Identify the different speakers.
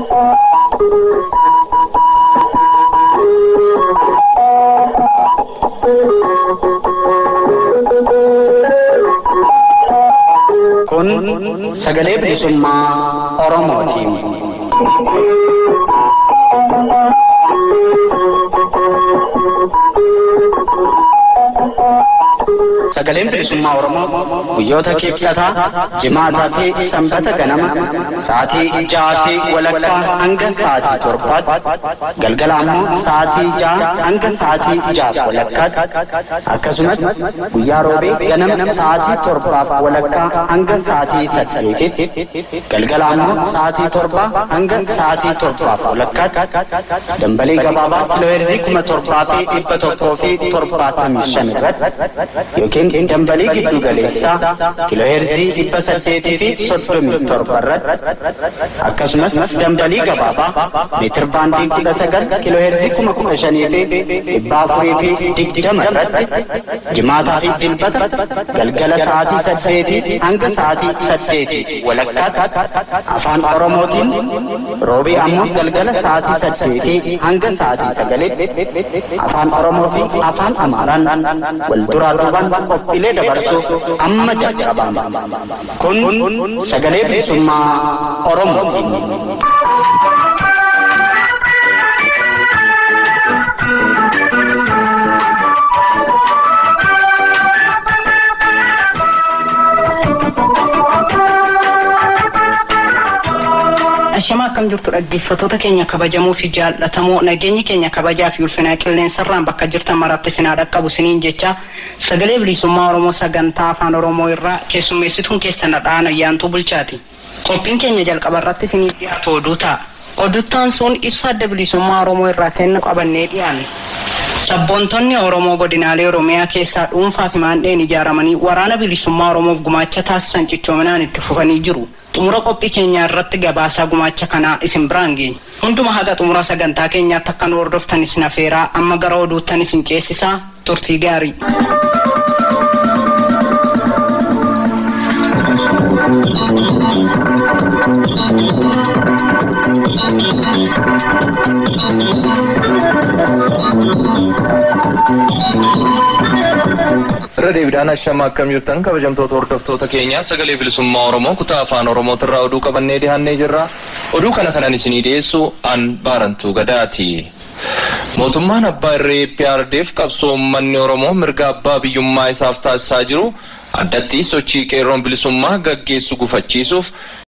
Speaker 1: Kun sagalee bilisummaa Oromootiin. Sagaleen bilisummaa Oromoo guyyoota kibxataa, jimaataa fi sanbata ganama sa'aatii ja'aa fi walakkaa hanga sa'aatii torbaatti galgala ammoo sa'aatii ja'a hanga sa'aatii ja'a walakkaatti akkasumas guyyaa roobee ganama sa'aatii torbaaf walakkaa hanga sa'aatii saddeetitti galgala ammoo sa'aatii torbaa hanga sa'aatii torbaaf walakkaatti dambalii gabaabaa kiilooheerzii kuma torbaa fi dhibba tokkoo fi torbaatamii shan irratti yookiin dambalii giddu galeessaa kiilooheerzii dhibba saddeetii fi soddomii torba irratti akkasumas dambalii gabaabaa meetir baandii kudha sagal kiilooheerzii kuma kudha shanii fi dhibba afurii fi digdama irratti jimaataa fi dilbata galgala sa'aatii saddeetii hanga sa'aatii saddeetii walakkaatti afaan oromootiin roobii ammoo galgala sa'aatii saddeetii hanga sa'aatii sagalitti afaan oromoo fi afaan amaaraan wal duraa duubaan qophiilee dabarsuuf amma jalqabama. Kun sagalee bilisummaa Oromootiin.
Speaker 2: Ashama akkam jirtu dhaggeeffattoota keenya kabajamoo fi jaallatamoo nageenyi keenya kabajaa fi ulfinaa qilleensarraan bakka jirtan maratti sinaa dhaqqabu siniin jecha sagalee bilisummaa Oromoo sagantaa afaan Oromoo irraa keessummeessituun keessan dhadhaan ayyaantuu bulchaati. Qophiin keenya jalqaba irratti sinii dhiyaatu oduu ta'a. Oduttaan sun ibsa adda bilisummaa Oromoo irraa kennu qabannee dhiyaanne. Sabboontonni Oromoo godinaalee Oromiyaa keessaa dhuunfaa fi maandheen ijaaramanii waraana bilisummaa Oromoof gumaacha taasisan cichoominaan itti fufanii jiru. xumura qophii keenyaa irratti gabaasaa gumaacha kanaa isin biraan geenya. Hunduma haga xumura sagantaa keenyaatti akka nu hordoftan isin afeeraa amma gara oduuttan isin ceesisaa turtii gaarii.
Speaker 3: irra deebiidhaan ashama akkam jirtan kabajamtoota hordoftoota keenya sagalee bilisummaa oromoo kutaa afaan oromootirraa oduu qabannee dhiyaannee jirra oduu kana kanan isinii dhiyeessu an baarantuu gadaati. mootummaan abbaa irree PRDF qabsoo uummanni oromoo mirga abbaa biyyummaa isaaf taasisaa jiru addatti sochii qeerroon bilisummaa gaggeessu gufachiisuuf